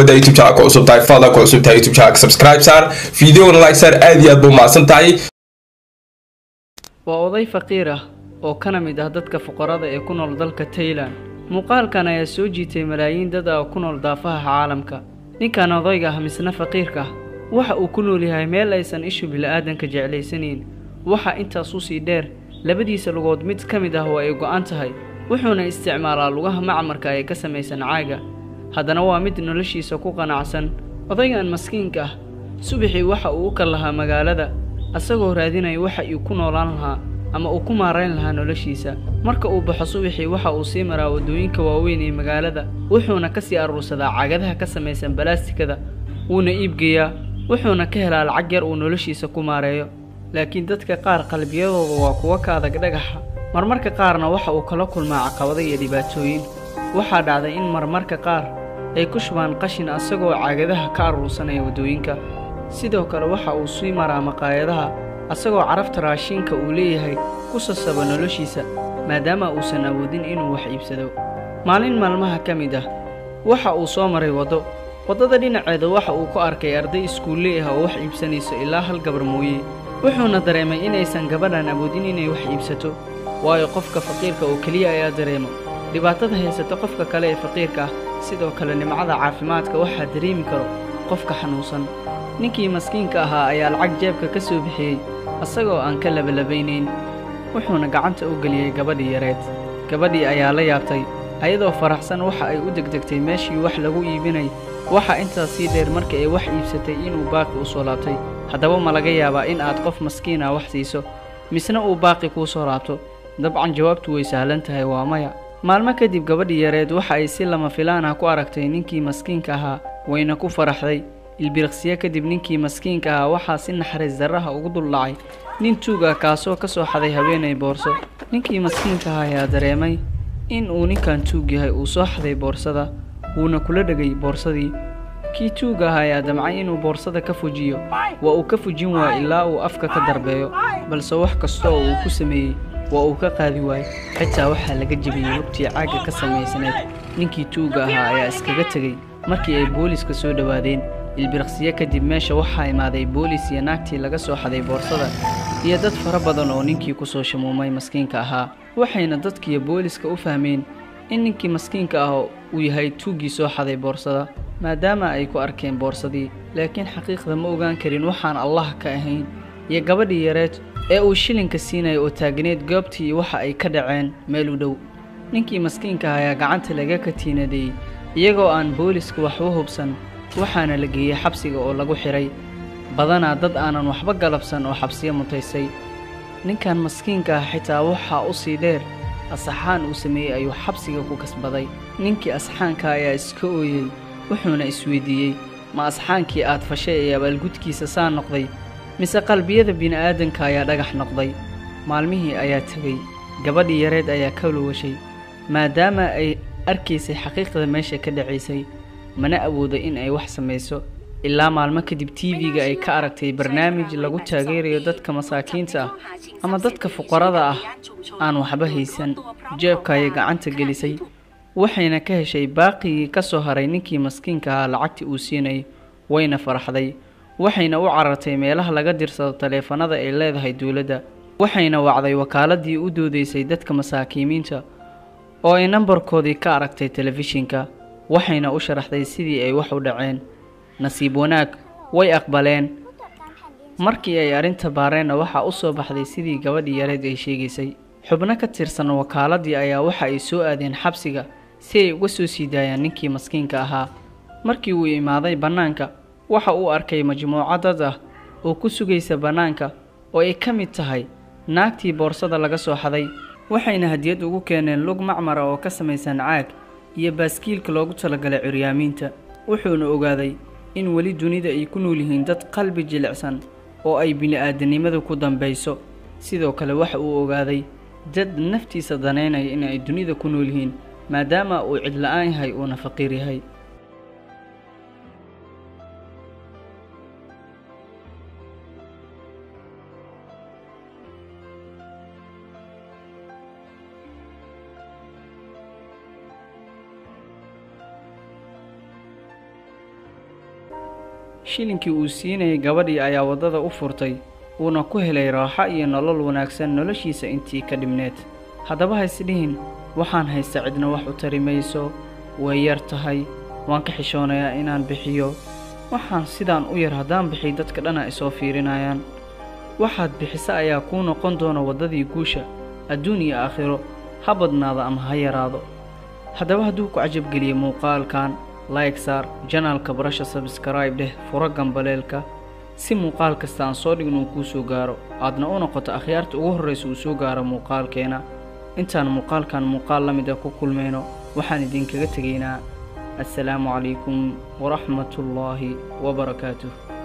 haddaa youtube channel ku cusub tahay fadlan ku cusub tahay youtube channel subscribe saar videogana like saar aad iyo aad buu mahadsan tahay waa oday faqiir ah oo kana mid ah dadka fuqarada ee ku nool dalka taylan muuqaalkan ayaa soo jiitay malaayiin dad ah oo ku nool daafaha caalamka ninkan odayga ah misna faqiirka ah waxa uu ku nool yahay meel aysan ishu bila'aadanka jeclaysanayn waxaa intaas u sii dheer labadiisa lugood mid ka mid ah oo ay go'an tahay wuxuuna isticmaalaa lugaha macmarka ee ka samaysan caaga haddana waa mid noloshiisa ku qanacsan odaygan maskiinka ah subaxii waxa uu u kal lahaa magaalada asagoo raadinaya waxa uu ku noolaan lahaa ama uu ku maarayn lahaa noloshiisa marka uu baxo subaxii waxa uu sii maraa waddooyinka waaweyn ee magaalada wuxuuna ka sii aruursadaa cagadaha ka samaysan balaastikada wuuna iibgeeyaa wuxuuna ka helaa lacag yar uu noloshiisa ku maareeyo laakiin dadka qaar qalbiyadooda waa kuwa ka adag dhagaxa marmarka qaarna waxa uu kala kulmaa caqabado iyo dhibaatooyin waxaa dhacday in marmarka qaar ay ku shubaan qashin asagoo caagadaha ka aruursanaya waddooyinka sidoo kale waxa uu sii maraa maqaayadaha asagoo carafta raashinka uu leeyahay ku sasaba noloshiisa maadaama uusan awoodin inuu wax iibsado maalin maalmaha ka mid ah waxa uu soo maray waddo waddada dhinaceeda waxa uu ku arkay arday iskuulle ah oo wax iibsanayso ilaa hal gabar mooye wuxuuna dareemay inaysan gabadhan awoodin inay wax iibsato waayo qofka faqiirka oo keliya ayaa dareemo dhibaatada haysata qofka kale ee faqiirka ah sidoo kale nimcada caafimaadka waxaa dareemi karo qofka xanuunsan ninkii maskiinka ahaa ayaa lacag jeebka ka soo bixiyey asagoo aan ka labalabaynayn wuxuuna gacanta u geliyey gabadhii yareed gabadhii ayaa la yaabtay ayadoo faraxsan waxa ay u degdegtay meeshii wax lagu iibinay waxa intaas sii dheer markii ay wax iibsatay inuu baaqi u soo laabtay haddaba ma laga yaabaa in aad qof maskiin ah wax siiso misna uu baaqi kuu soo laabto dabcan jawaabtu way sahlan tahay waa maya maalmo kadib gabadhii yareed waxa ay si lama filaan ah ku aragtay ninkii maskiinka ahaa wayna ku faraxday ilbiriqsiye kadib ninkii maskiinka ahaa waxaa si naxariis darraha ugu duldhacay nin tuug ah kaasoo ka soo xaday haweenay boorso ninkii maskiinka ahaa ayaa dareemay in uu ninkan tuug yahay uu soo xaday boorsada wuuna kula dhegay boorsadii kii tuuga ah ayaa damcay inuu boorsada ka fujiyo waa uu ka fujin waaya ilaa uu afka ka darbeeyo balse wax kasta oo uu ku sameeyey waa uu ka qaadi waayey xitaa waxaa laga jebiyey lugtii caagga ka samaysnayd ninkii tuuga ahaa ayaa iskaga tegey markii ay booliiska soo dhowaadeen ilbiriqsiye kadib meesha waxaa imaaday boolis iyo naagtii laga soo xaday boorsada iyo dad fara badan oo ninkii ku soo shamuumay maskiinka ahaa waxayna dadkiiyo booliska u fahmeen in ninkii maskiinka ah uu yahay tuuggii soo xaday boorsada maadaama ay ku arkeen boorsadii laakiin xaqiiqda ma ogaan karin waxaan allah ka ahayn iyo gabadhii yareed ee uu shilinka siinaya oo taagneed goobtii waxa ay ka dhaceen meel u dhow ninkii maskiinka ah ayaa gacanta laga katiinadeeyey iyagoo aan booliska waxba hubsan waxaana la geeyey xabsiga oo lagu xidhay badanaa dad aanan waxba galabsan oo xabsiyo mutaysay ninkan maskiinka ah xitaa waxaa u sii dheer asaxaan uu sameeyey ayuu xabsiga ku kasbaday ninkii asxaanka ayaa iska ooyey wuxuuna isweydiiyey ma asxaankii aad fashay ee abaalgudkiisa saa noqday mise qalbiyada bini'aadanka ayaa dhagax noqday maalmihii ayaa tegey gabadhii yareed ayaa ka lowashay maadaama ay arkaysay xaqiiqda meesha ka dhacaysay mana awoodo in ay wax samayso ilaa maalmo kadib tv-ga ay ka aragtay barnaamij lagu taageerayo dadka masaakiinta ah ama dadka fuqarada ah aan waxba haysan jeebka ayay gacanta gelisay waxayna ka heshay baaqigii ka soo haray ninkii maskiinka ahaa lacagtii uu siinayay wayna faraxday waxayna u carartay meelaha laga dirsado taleefanada ay leedahay dowladda waxayna wacday wakaaladii u doodaysay dadka masaakiimiinta oo ay nambarkoodii ka aragtay telefishinka waxayna u sharaxday sidii ay wax u dhaceen nasiib wanaag way aqbaleen markii ay arrinta baareenna waxaa u soo baxday sidii gabadhii yareed ay sheegaysay xubno ka tirsan wakaaladii ayaa waxa ay soo aadeen xabsiga si ay uga soo sii daayaan ninkii maskiinka ahaa markii uu imaaday bannaanka waxa uu arkay majmuuco dad ah oo ku sugaysa bannaanka oo ay ka mid tahay naagtii boorsada laga soo xaday waxayna hadiyad ugu keeneen lug macmara oo ka samaysan caag iyo baaskiilka loogu talagalay curyaamiinta wuxuuna ogaaday in weli dunida ay ku nool yihiin dad qalbi jilicsan oo ay bini'aadanimadu ku dambayso sidoo kale waxa uu ogaaday dad naftiisa danaynaya in ay dunida ku nool yihiin maadaama uu cidla'aan yahay uuna faqiir yahay shilinkii uu siinayay gabadhii ayaa waddada u furtay uuna ku helay raaxo iyo nolol wanaagsan noloshiisa intii ka dhibneed haddaba ha isdhihin waxaan haysta cidna wax u tari mayso way yar tahay waan ka xishoonayaa inaan bixiyo waxaan sidaan u yar haddaan bixiy dadka dhana isoo fiirinayaan waxaad bixisa ayaa kuu noqon doona waddadii guusha adduun iyo aakhiro ha badnaado ama ha yaraado haddaba hadduu ku cajabgeliyey muuqaalkan like saar janaalka barasha sabskaraib dheh furo gambaleelka si muuqaal kasta aan soo dhigin uu kuu soo gaaro aadna u noqoto akhyaarta ugu horraysa uu soo gaaro muuqaalkeena intaan muuqaalkan muuqaal la mid a ku kulmayno waxaan idinkaga tegaynaa assalaamu calaykum waraxmatullaahi wabarakaatuh